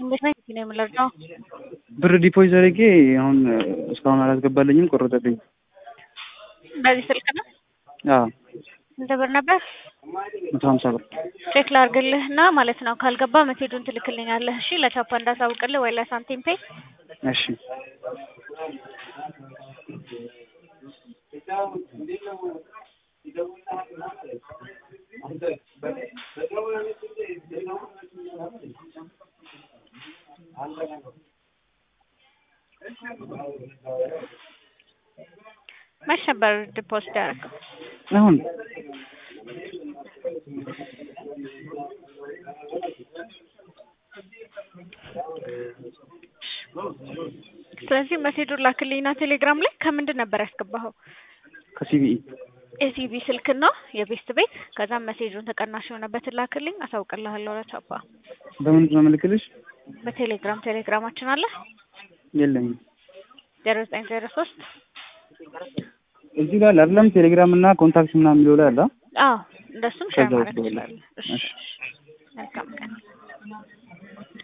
እንዴት ነህ? ነው የምለርዳው ብር ዲፖዚት አድርጌ አሁን እስካሁን አላስገባልኝም፣ ቆረጠብኝ። በዚህ ስልክ ነው? አዎ ስንት ብር ነበር? መቶ ሀምሳ ብር ቼክ ላድርግልህ እና ማለት ነው ካልገባ መሴጁን ትልክልኛለህ። እሺ ለቻፓ እንዳሳውቅልህ ወይ ለሳንቲም ፔይ እሺ መች ነበር ዲፖዚት ያደረገው? አሁን ስለዚህ መሴጁን ላክልኝና ቴሌግራም ላይ ከምንድን ነበር ያስገባኸው? ከሲቢኢ ኤሲቢ ስልክ ነው የቤስት ቤት ከዛም መሴጁን ተቀናሽ የሆነበትን ላክልኝ፣ አሳውቅልሃለሁ ለቻፓ። በምንድን ነው የምልክልሽ? በቴሌግራም ቴሌግራማችን አለ የለኝም። ዜሮ ዘጠኝ ዜሮ ሶስት እዚህ ላይ አይደለም ቴሌግራም እና ኮንታክት ምናምን የሚለው ላይ አለ። አዎ እንደሱም ሼር ከዛ ማድረግ ውስጥ ትችላለህ። እሺ እሺ። መልካም ቀን